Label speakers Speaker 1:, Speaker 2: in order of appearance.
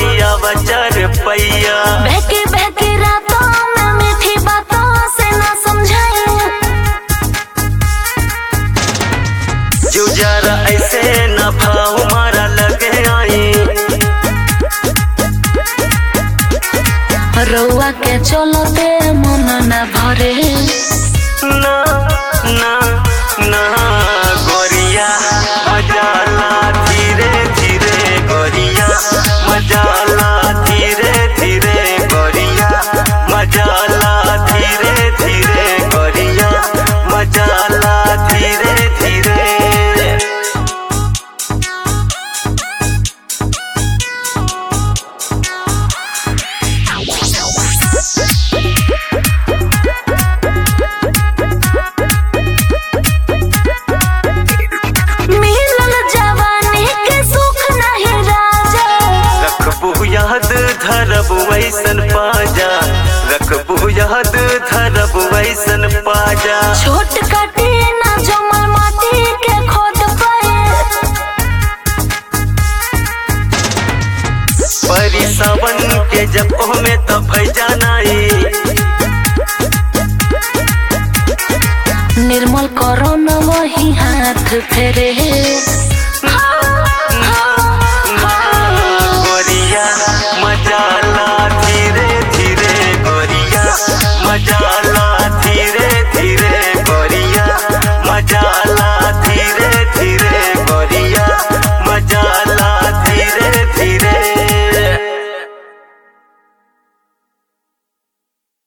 Speaker 1: गोरिया बचर पैया
Speaker 2: बहकी बहकी रातों में मीठी बातों से ना समझाए
Speaker 1: जो जरा ऐसे न भाव मारा लगे आई
Speaker 2: रउआ के चलते मन न भरे
Speaker 1: ना ना ना गोरिया मजाला धीरे धीरे गोरिया मजाला धीरे धीरे गोरिया मजाला धीरे धीरे गोरिया मजाला धीरे धीरे
Speaker 2: मिलल जवानी के सुख नहीं राजा
Speaker 1: रखबू याद धरब वैसन पाजा रखबू याद धरब वैसन पाजा
Speaker 2: छोट काटे ना जमल माटी के खोद पाए
Speaker 1: परी सावन के जब में तो भैजानाई
Speaker 2: निर्मल करो न वही हाथ फेरे